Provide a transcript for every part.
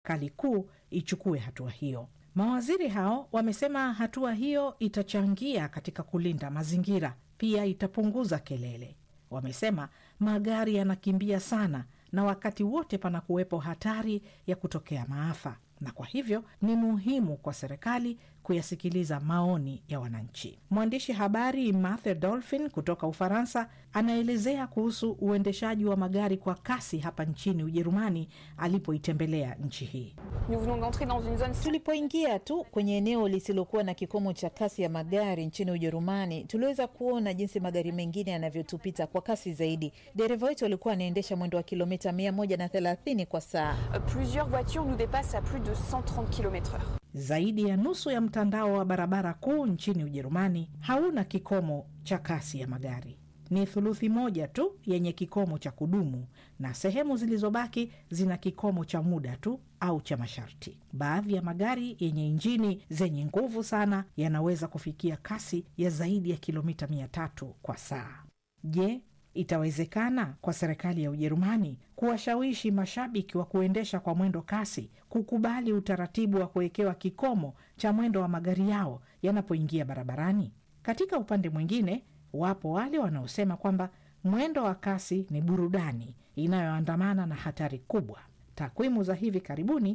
serikali kuu ichukue hatua hiyo. Mawaziri hao wamesema hatua hiyo itachangia katika kulinda mazingira, pia itapunguza kelele. Wamesema magari yanakimbia sana na wakati wote panakuwepo hatari ya kutokea maafa, na kwa hivyo ni muhimu kwa serikali kuyasikiliza maoni ya wananchi. Mwandishi habari Mathe Dolphin kutoka Ufaransa anaelezea kuhusu uendeshaji wa magari kwa kasi hapa nchini Ujerumani alipoitembelea nchi hii. Tulipoingia tu kwenye eneo lisilokuwa na kikomo cha kasi ya magari nchini Ujerumani, tuliweza kuona jinsi magari mengine yanavyotupita kwa kasi zaidi. Dereva wetu alikuwa anaendesha mwendo wa kilomita mia moja na thelathini kwa saa. Plusieurs voitures nous dépassent à plus de 130 km/h. Zaidi ya nusu ya mtandao wa barabara kuu nchini Ujerumani hauna kikomo cha kasi ya magari. Ni thuluthi moja tu yenye kikomo cha kudumu na sehemu zilizobaki zina kikomo cha muda tu au cha masharti. Baadhi ya magari yenye injini zenye nguvu sana yanaweza kufikia kasi ya zaidi ya kilomita mia tatu kwa saa. Je, itawezekana kwa serikali ya Ujerumani kuwashawishi mashabiki wa kuendesha kwa mwendo kasi kukubali utaratibu wa kuwekewa kikomo cha mwendo wa magari yao yanapoingia barabarani? Katika upande mwingine, wapo wale wanaosema kwamba mwendo wa kasi ni burudani inayoandamana na hatari kubwa. Takwimu za hivi karibuni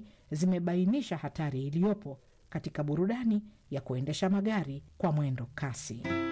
zimebainisha hatari iliyopo katika burudani ya kuendesha magari kwa mwendo kasi.